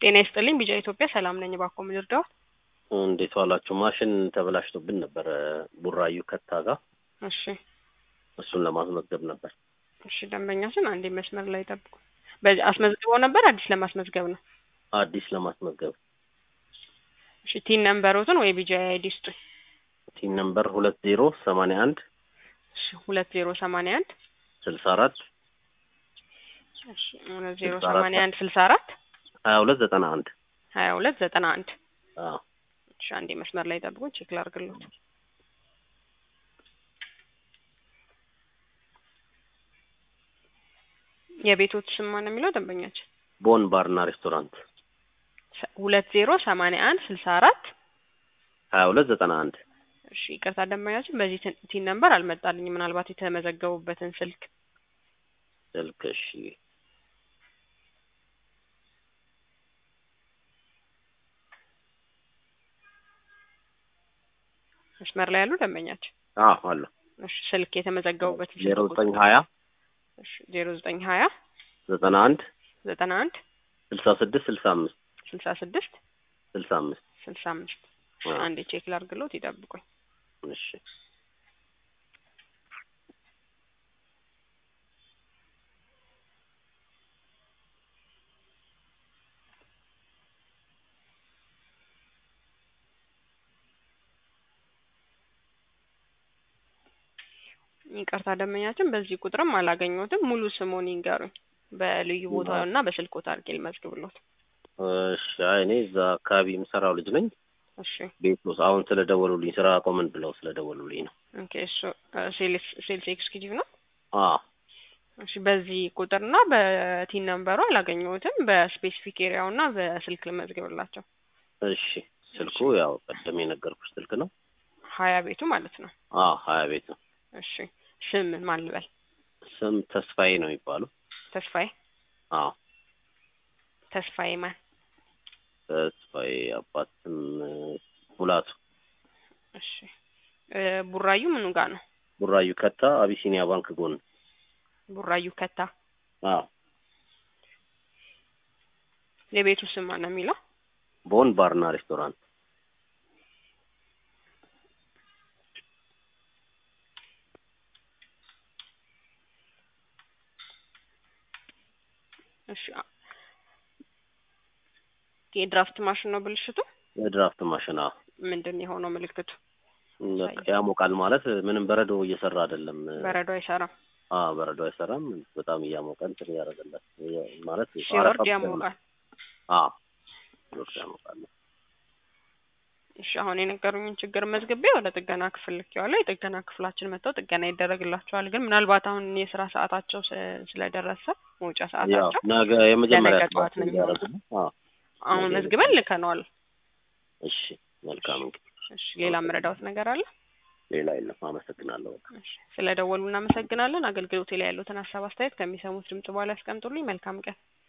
ጤና ይስጥልኝ ቢጫ ኢትዮጵያ ሰላም ነኝ። እባክዎ ምን ልርዳዎት? እንዴት ዋላችሁ? ማሽን ተበላሽቶብን ነበር ቡራዩ ከታ ጋር እሺ እሱን ለማስመዝገብ ነበር። እሺ ደንበኛችን አንዴ መስመር ላይ ጠብቁ። በዚህ አስመዝግበው ነበር አዲስ ለማስመዝገብ ነው? አዲስ ለማስመዝገብ እሺ ቲን ነምበሮትን ወይ ቢጃ አይዲ ስጡኝ። ቲን ነምበር ሁለት ዜሮ ሰማንያ አንድ እሺ ሁለት ዜሮ ሰማንያ አንድ ስልሳ አራት እሺ ሁለት ዜሮ ስልሳ አራት ሰማንያ አንድ ስልሳ አራት ሀያ ሁለት ዘጠና አንድ ሀያ ሁለት ዘጠና አንድ አዎ እሺ አንዴ መስመር ላይ ጠብቁኝ ቼክ ላድርግልዎት። የቤቶት ስም ማን ነው የሚለው ደንበኛችን? ቦን ባርና ሬስቶራንት ሰ- ሁለት ዜሮ ሰማንያ አንድ ስልሳ አራት ሀያ ሁለት ዘጠና አንድ እሺ ይቅርታ ደንበኛችን በዚህ ትን- ቲን ነምበር አልመጣልኝም። ምናልባት የተመዘገቡበትን ስልክ ስልክ እሺ መስመር ላይ ያሉ ደንበኛችን አዎ አለ እሺ ስልክ የተመዘገቡበትን ስልክ ዜሮ ቁጥር ዘጠኝ ሀያ እሺ ዜሮ ዘጠኝ ሀያ ዘጠና አንድ ዘጠና አንድ ስልሳ ስድስት ስልሳ አምስት ስልሳ ስድስት ስልሳ አምስት ስልሳ አምስት አዎ። አንዴ ቼክ ላድርግልዎት ይጠብቁኝ። እሺ ይቅርታ ደንበኛችን በዚህ ቁጥርም አላገኘሁትም። ሙሉ ስሙን ይንገሩኝ። በልዩ ቦታው እና በስልክዎት አድርጌ ልመዝግብልዎት። እሺ አይ እኔ እዛ አካባቢ የምሰራው ልጅ ነኝ። እሺ ቤት ውስጥ አሁን ስለደወሉልኝ ስራ ቆመን ብለው ስለደወሉልኝ ነው። ኦኬ እሱ ሴልስ ሴልስ ኤክስኪዩቲቭ ነው። አዎ እሺ በዚህ ቁጥርና በቲን ነምበሩ አላገኘሁትም። በስፔሲፊክ ኤሪያው እና በስልክ ልመዝግብላቸው። እሺ ስልኩ ያው ቀደም የነገርኩሽ ስልክ ነው። ሀያ ቤቱ ማለት ነው። አዎ ሀያ ቤት ነው። እሺ ስም ማን ልበል? ስም ተስፋዬ ነው የሚባለው። ተስፋዬ አዎ ተስፋዬ ማን? ተስፋዬ አባት ስም ሙላቱ። እሺ እ ቡራዩ ምኑ ጋር ነው? ቡራዩ ከታ አቢሲኒያ ባንክ ጎን። ቡራዩ ከታ። አዎ የቤቱ ስም ማን ነው የሚለው? ቦን ባርና ሬስቶራንት። እሺ አ- የድራፍት ማሽን ነው ብልሽቱ? የድራፍት ማሽን አዎ። ምንድን ነው የሆነው ምልክቱ? በቃ ያሞቃል ማለት ምንም በረዶ እየሰራ አይደለም። በረዶ አይሰራም። አዎ በረዶ አይሰራም። በጣም እያሞቀ እንትን እያደረገለት ማለት ሲወርድ አረፋ ብቻ ነው። ያሞቃል። አዎ ሲወርድ ያሞቃል። እሺ አሁን የነገሩኝን ችግር መዝግቤ ወደ ጥገና ክፍል ልኬዋለሁ። የጥገና ክፍላችን መጥተው ጥገና ይደረግላቸዋል። ግን ምናልባት አሁን የስራ ሰዓታቸው ስ- ስለደረሰ መውጫ ያው ሰዓታቸው ነገ የመጀመሪያ ለነገ ጠዋት ነው እያደረጉ ነው። አዎ አሁን ነገ መዝግበን ልከነዋል። እሺ መልካም እንግዲህ እሺ ሌላ የምረዳዎት ነገር አለ? ሌላ የለም። አመሰግናለሁ። እሺ ስለ ደወሉ እናመሰግናለን። አገልግሎቴ ላይ ያሉትን ሀሳብ አስተያየት ከሚሰሙት ድምጽ በኋላ ያስቀምጡልኝ። መልካም ቀን።